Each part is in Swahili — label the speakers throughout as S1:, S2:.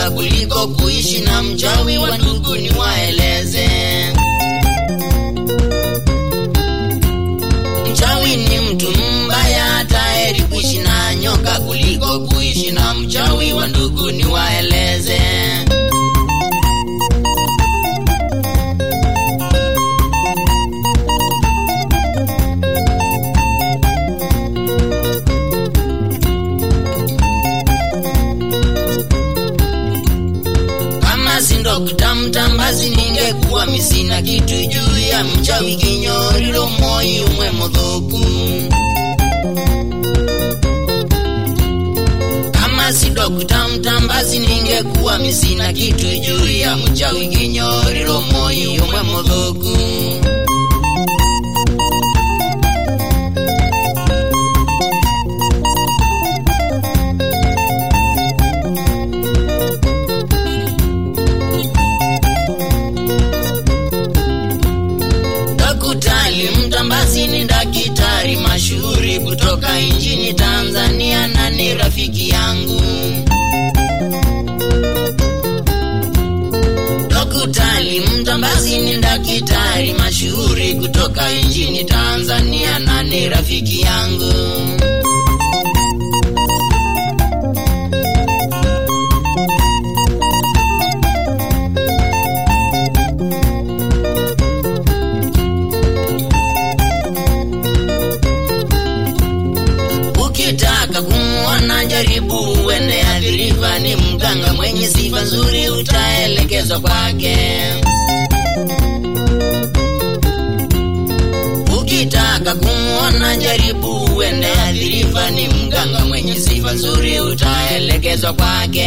S1: nyoka kuliko kuishi na mchawi wa ndugu ni waeleze mchawi ni mtu mbaya tayari kuishi na nyoka kuliko kuishi na mchawi wa ndugu ni waeleze kama si Dokta Mtambazi ningekuwa misina kitu juu ya mchawi kinyoriro moi umwe muthuku kama si Dokta Mtambazi ningekuwa misina kitu juu ya mchawi kinyoriro moi umwe muthuku Daktari Mtambazi ni daktari mashuhuri kutoka nchini Tanzania na ni rafiki yangu. Daktari Mtambazi ni daktari mashuhuri kutoka nchini Tanzania na ni rafiki yangu. Ukitaka kumuona jaribu uende adhiriva, ni mganga mwenye sifa nzuri, utaelekezwa kwake. Ukitaka kumuona jaribu uende adhiriva, ni mganga mwenye sifa nzuri, utaelekezwa kwake.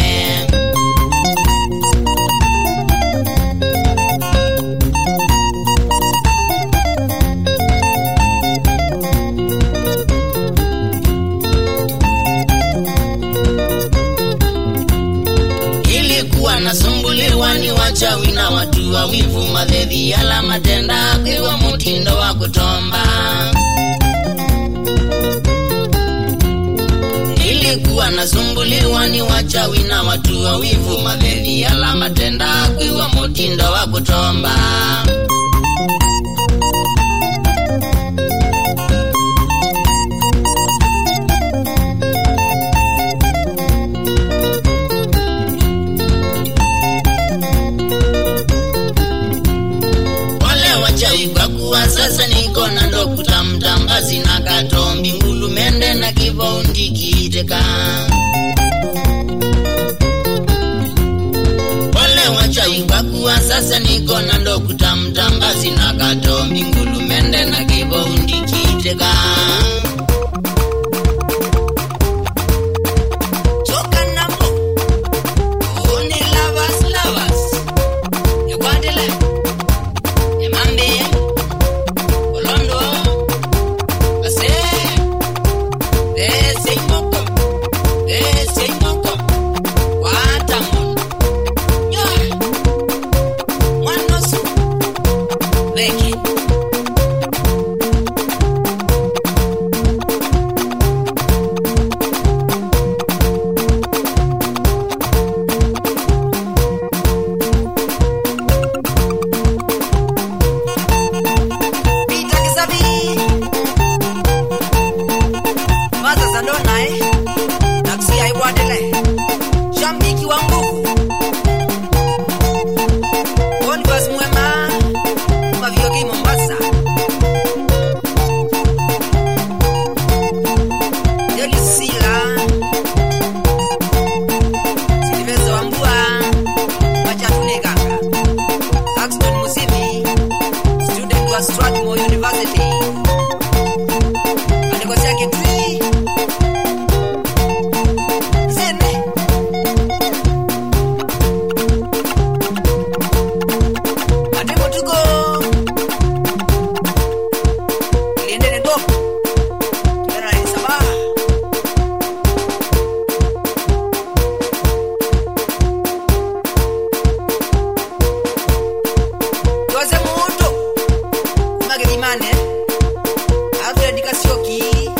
S1: ilikuwa nasumbuliwa ni wachawi na watu wawivu, madhedhi yala matenda akiwa mutindo wa kutomba. Ilikuwa nasumbuliwa ni wachawi na watu wawivu, madhedhi yala matenda akiwa mutindo wa kutomba. wale wachawi kwa kuwa sasa niko na Dokta Mtambazi na Katombi Ngulumende na Kivoundi Kiteka. Wale wachawi kwa kuwa sasa niko na Dokta Mtambazi na Katombi Ngulumende na Kivoundi Kiteka. Toka namo. Oni lovers, lovers. Ekwandele. Emambe, Olondo, Ase, Ese Imoko, Ese Imoko, Watamon, Yo, Mwanosu, Beki.
S2: Peter Kisabi. Maza Sandona eh. Taksi haibwadele. Shambiki wa nguvu. Boniface Mwema. Maviogi Mombasa. Deli Sila. Silvester Wambua. Machatune Kaka. Axton Musimi student wa Strathmore University. Alikosea Kitui. Zene. Matembo tuko. Liendele dop. Tena ni sabah. Jose Muto. Magedimane. Alfred Kasioki.